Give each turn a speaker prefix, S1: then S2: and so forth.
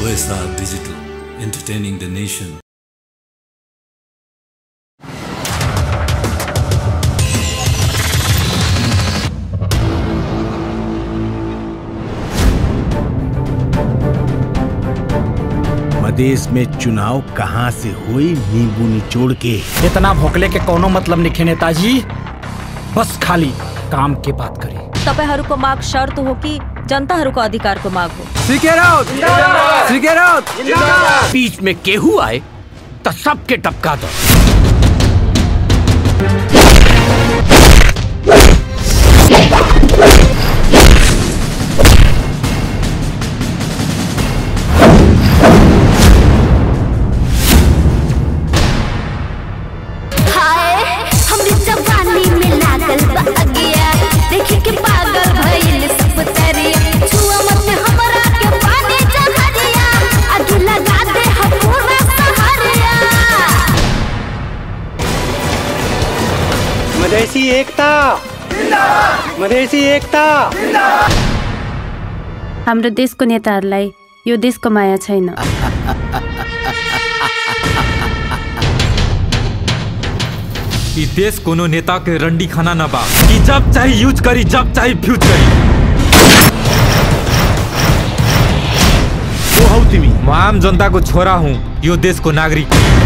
S1: OSR Digital, entertaining the nation.
S2: मदेश में चुनाव कहाँ से हुई नींबू निचोड़ के
S3: इतना भोकले के कोनो मतलब निखे नेताजी बस खाली काम के बात करी
S4: तपाईँहरूको माग शर्त हो कि जनताहरूको अधिकारको माग हो
S3: बीच में केहू आए तो सबके टपका दो
S5: हाय हमरी जवानी में लागल बा अगिया देखी के पागल भइल सब तरी छुआ मत हमरा के पानी जहरिया आग लगा दे हम पूरा सहरिया
S6: मधेसी एकता मधेसी एकता
S7: हाम्रो देशको नेताहरूलाई यो देशको माया छैन
S8: ई देश कोनो नेता के रंडी खाना न बा कि जब चाहे यूज करी जब चाहे फ्यूज करी
S2: वो हौ तिमी
S8: म आम जनता को छोरा हूँ यो देश को नागरिक